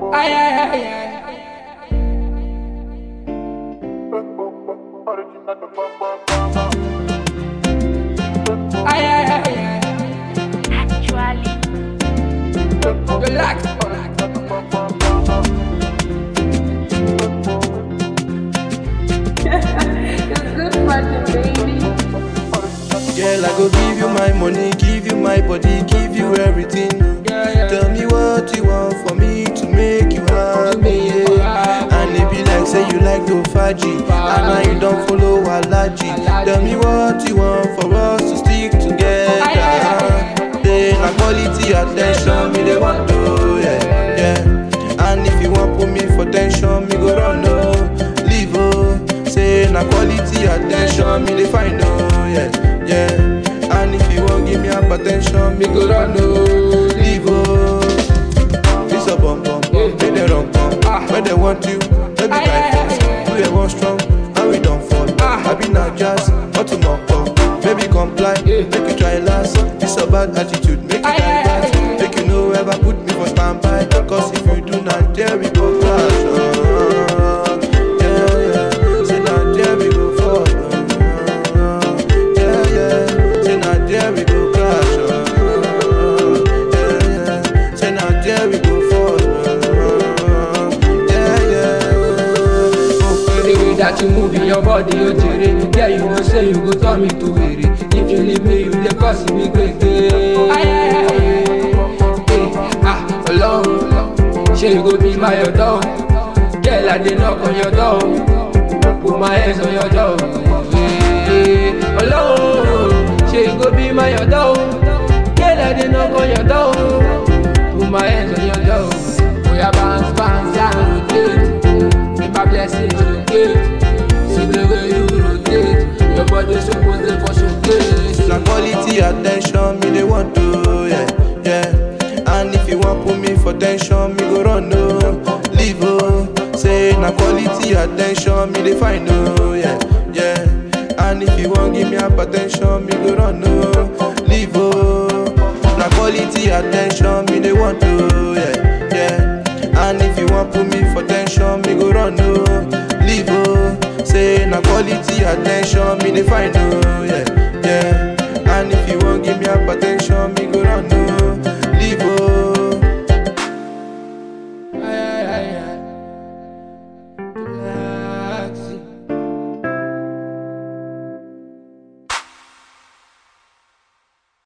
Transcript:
Ay, ay, ay, ay. Ay, ay, ay, ay. Actually, Relax, it's good fun, baby. Girl, I go give you my money, give you my body, give you everything. Yeah, yeah. Tell me what you want for me to make you happy. Yeah. And it be like say you like to faji, and now you don't follow Alaji. Tell me what you want for us to stick together. Aye, aye, Say na quality attention me they want to, yeah, yeah. And if you want put me for tension, me go run no, leave oh. Say na quality attention me they find oh, yeah, yeah. And if you want give me hypertension, me go run no, leave oh. This a bum bum, make them run bum. When they want you, they be Aye, by aye, force. aye, You they want strong, and we don't fall. Ah. I be not jazz, not to mock up. Baby comply, make you try last. This a bad attitude, make you Aye, aye, divert. aye, aye. Make you know ever put me for standby. Cause if you do not, there we go clash. Uh, yeah, yeah. Say not there we go fall. Uh, yeah, yeah. Say not there we go clash. Uh, yeah, yeah. Say not there we go fall. Uh, yeah, yeah. Oh, The way that you move in your body, you jere. Yeah, you know say you go turn me to weary. If you leave me, you dey cause me gbege. Hey, ah, Ọlọ́run, ṣé you go be my ọ̀dọ́? Girl, I dey knock on your door. Put my hands on your door. Hey, Ọlọ́run, ṣé you go be my ọ̀dọ́? Girl, I dey knock on your door. Put my hands on your door. Oya bounce, bounce, and rotate. Make my blessings locate. See the way you rotate. Your body suppose dey for showcase. Na quality attention me they want to, yeah, yeah. And if you want put me for tension, me go run no, leave oh. Say na quality attention me they find no, yeah, yeah. And if you want give me hypertension, me go run no, leave oh. Na quality attention me they want to, yeah, yeah. And if you want put me for tension, me go run no, leave oh. Say na quality attention me they find no, yeah, yeah. And if you want give me hypertension, me